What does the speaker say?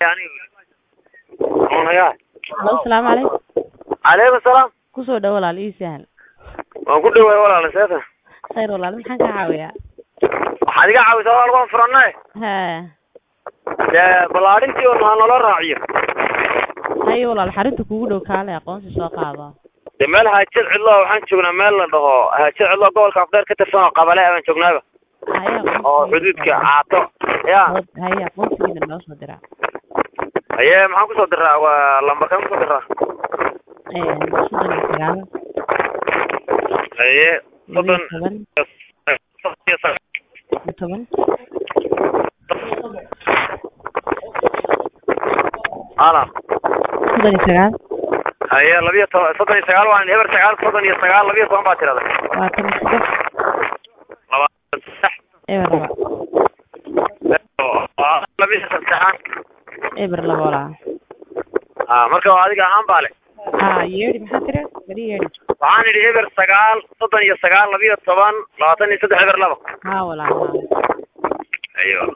Halo, salaamu calaykum. calaykum salaam Kusoo dhawo walaal ii sahal. waan ku dhawaay walaal seeta Khayr walaal maxaan kaa caawiyaa? waxaad iga caawisaa walaal waan furannay Haa. dee ballaadhintii un ha nala raaciyo Haye walaal xarinta kuugu dhow kaale aqoonsi soo qaado. dee meel haajad cidlo waxaan joognaa meel la dhaho haajad cidlo gobolka afdheer ka tirsan oo qabale baan joognaaba Haye aqoonsi. oo xuduudka caato ya Haye aqoonsigiina noo soo dira. haye maxaan kusoo diraa waa lambarkaan kusoo diraa Ee, soddon iyo sagaal, haye laba iyo soddon toban, soddon iyo sagaal iyo toban, ala soddon iyo sagaal, haye labiyo toban soddon iyo sagaal waan eber sagaal soddon iyo sagaal labiyo toban baa tirada labaatan iyo saddex, labaatan saddex eber laba, labiyo saddexaan eber laba walaal. ah marka waa adiga ahaan baa le Haa, yeedhi maxaa tiri? Beri yeedhi. waxaan idhi eber sagaal soddon iyo sagaal labiyo toban labaatan iyo saddex eber laba Haa walaal haa. ayo